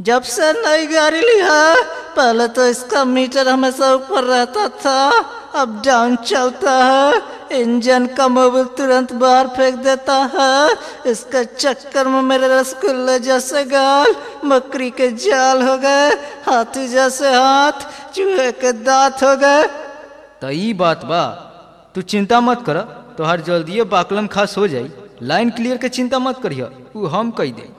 जब से नई गाड़ी ली है पहले तो इसका मीटर हमेशा ऊपर रहता था अब डाउन चलता है इंजन का मोबिल तुरंत बाहर फेंक देता है इसके चक्कर में मेरे रसगुल्ले जैसे गाल बकरी के जाल हो गए हाथी जैसे हाथ चूहे के दांत हो गए तो ई बात बा तू चिंता मत कर तोहर जल्दिए बाकलम खास हो जाई लाइन क्लियर के चिंता मत करिह ऊ हम कही दे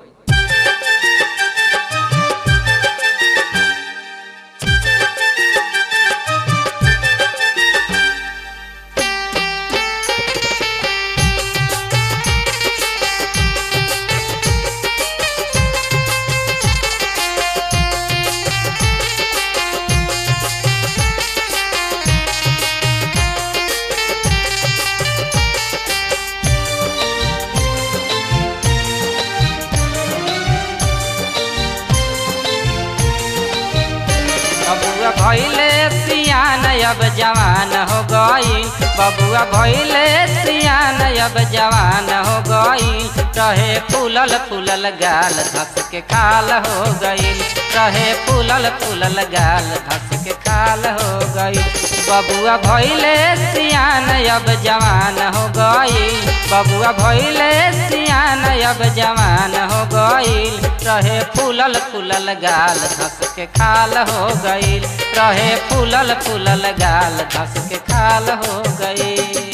बबुआ भैले सियान अब जवान हो गई बबुआ भैले सियान अब जवान हो गई रहे फूलल फूलल गाल धस के खाल हो गई रहे फूलल फूलल गाल धस के खाल हो गई बबुआ भैले सियान अब जवान हो गई बबुआ भैले सियान अब जवान हो गई रहे फूलल फूलल गाल धस के खाल हो गई रहे फूलल फूलल गाल धस के खाल हो गई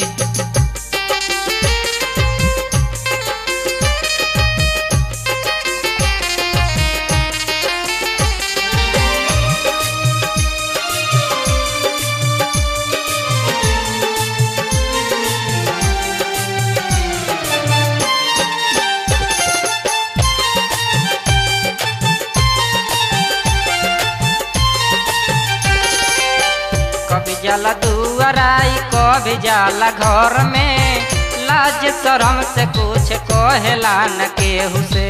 कभी जाला दुआराई कभी जाला घर में लाज शरम से कुछ कहेला न केहू से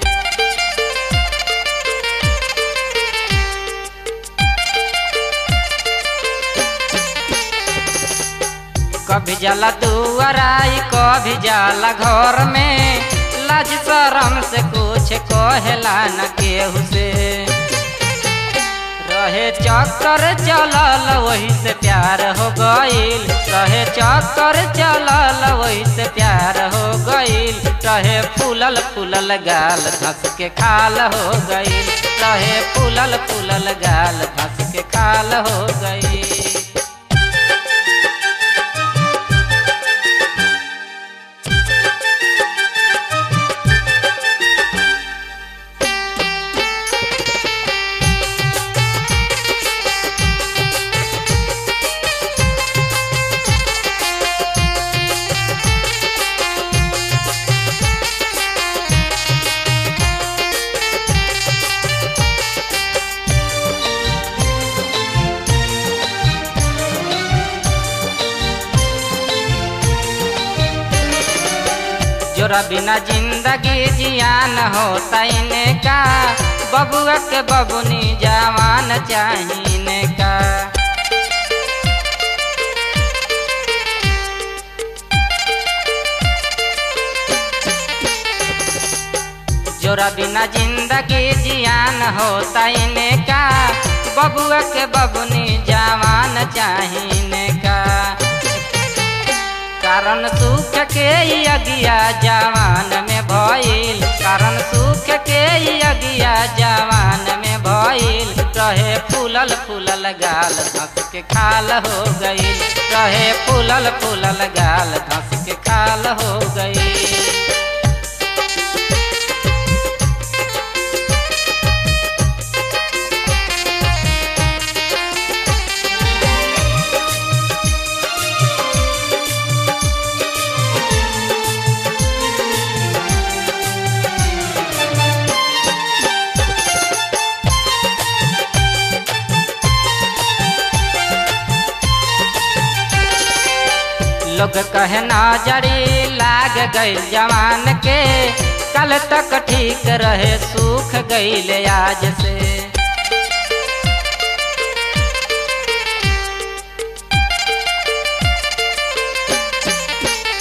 कभी जाला दुआराई कभी जाला घर में लाज शरम से कुछ कहेला न केहू से रहे चक्कर चलल वही से प्यार हो गईल रहे चक्कर चलल वही से प्यार हो गईल रहे फूलल फूलल गाल धस के खाल हो गईल रहे फूलल फूलल गाल धस के खाल हो गईल जोरा बिना जिंदगी जियान होता इनका बबुआ के बबुनी जवान चाहिए का जोरा बिना जिंदगी जियान होता इनका बबुआ के बबुनी जवान चाहिए का कारण सुख के ई अगिया जवान में भइल कारण सुख के ई अगिया जवान में भइल रहे फूलल फूलल गाल धस के खाल हो गईल रहे फूलल फूलल गाल धस के खाल हो गईल लोग कहे नजरी लाग गई जवान के कल तक ठीक रहे सूख गईल आज से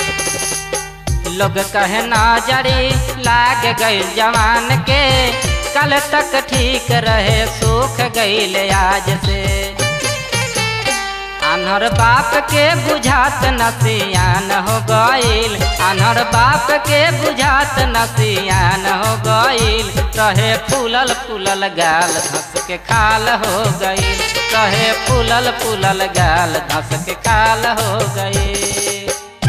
लोग कहे नजरी लाग गई जवान के कल तक ठीक रहे सूख गईल आज से अनहर बाप के बुझात नसियान हो गईल अनहर बाप के बुझात नसियान हो गईल रहे फूलल फूलल गाल धस के खाल हो गईल रहे फूलल फूलल गाल धस के खाल हो गईल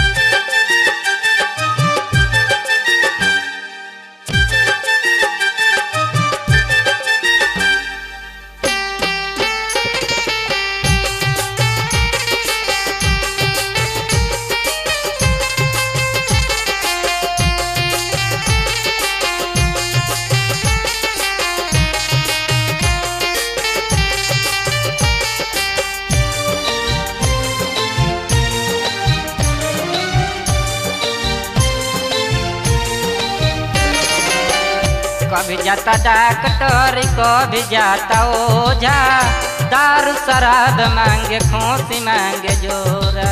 कभी जाता डॉक्टर कभी जाता ओझा दारू शराब मांगे खोसी मांगे जोरा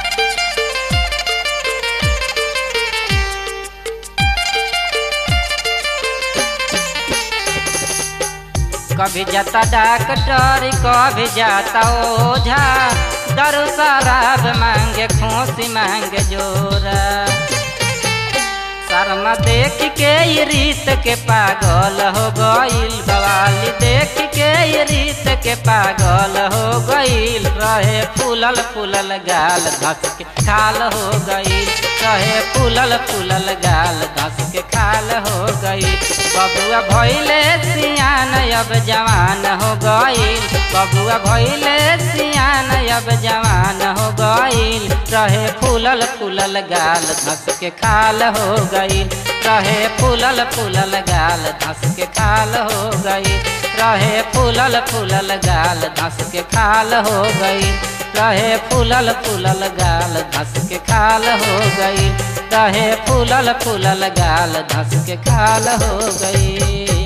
कभी जाता डॉक्टर कभी जाता ओझा दारू शराब मांगे खोसी मांगे जोरा शर्मा देख के ये रीत के पागल हो गईल बवाली देख के ये रीत के पागल हो गईल रहे फूलल फूलल गाल धस के खाल हो गईल रहे फूलल फूलल गाल धस के खाल हो गईल बबुआ भइले सियान अब जवान हो गईल बबुआ भइले सियान अब जवान हो गईल रहे फूलल फूलल गाल धस के खाल हो गईल रहे फूलल फूलल गाल धस के खाल हो गईल रहे फूलल फूलल गाल धस के खाल हो गईल रहे फूलल फूलल गाल धस के खाल हो गईल रहे फूलल फूलल गाल धस के खाल हो गईल